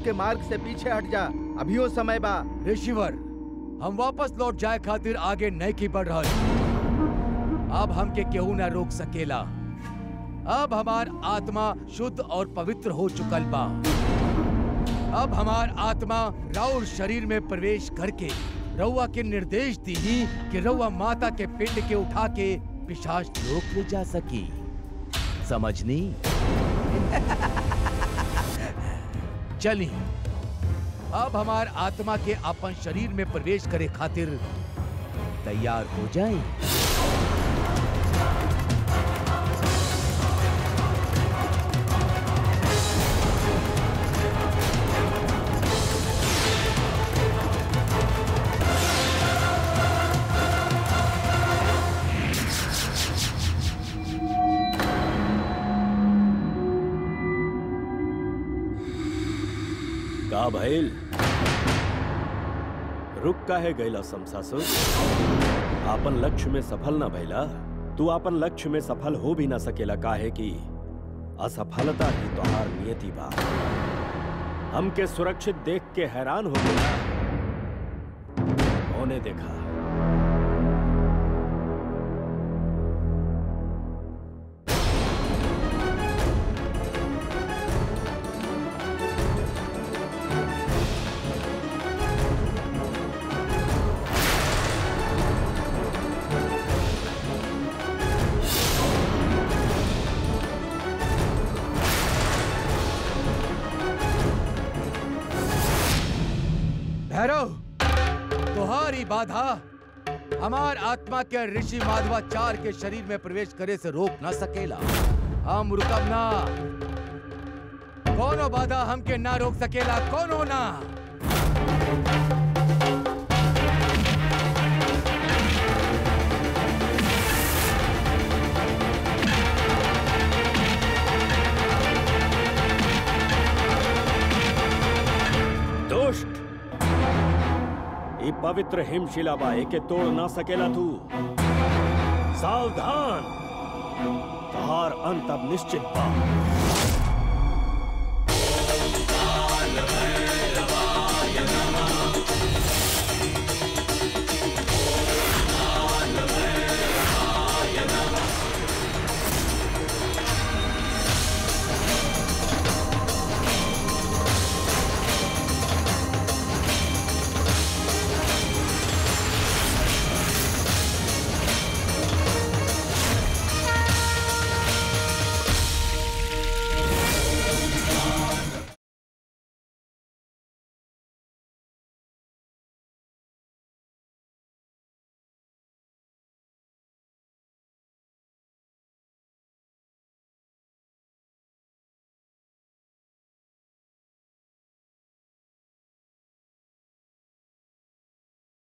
के मार्ग से पीछे हट जा अभियो समय बा ऋषिवर हम वापस लौट जाए खातिर आगे नहीं की बढ़ रहा अब हमके केहू ना रोक सकेला अब हमार आत्मा शुद्ध और पवित्र हो चुकल बा अब हमार आत्मा राउर शरीर में प्रवेश करके रउआ के निर्देश दी कि रउआ माता के पिंड के उठा के पिशाच लोक ले जा सकी समझनी चली अब हमार आत्मा के अपन शरीर में प्रवेश करे खातिर तैयार हो जाए का भइल रुक काहे गैला समसासुर आपन लक्ष्य में सफल ना भइला तू आपन लक्ष्य में सफल हो भी ना सकेला काहे कि असफलता ही तोहार नियति बा हमके सुरक्षित देख के हैरान हो गया होने देखा भैरव तुम्हारी बाधा हमार आत्मा के ऋषि माधवाचार्य के शरीर में प्रवेश करे से रोक न सकेला हम रुकब ना कोनो बाधा हमके ना रोक सकेला कोनो ना दुष्ट ई पवित्र हिमशिला बा एके तोड़ ना सकेला तू सावधान तहार अंत अब निश्चित बा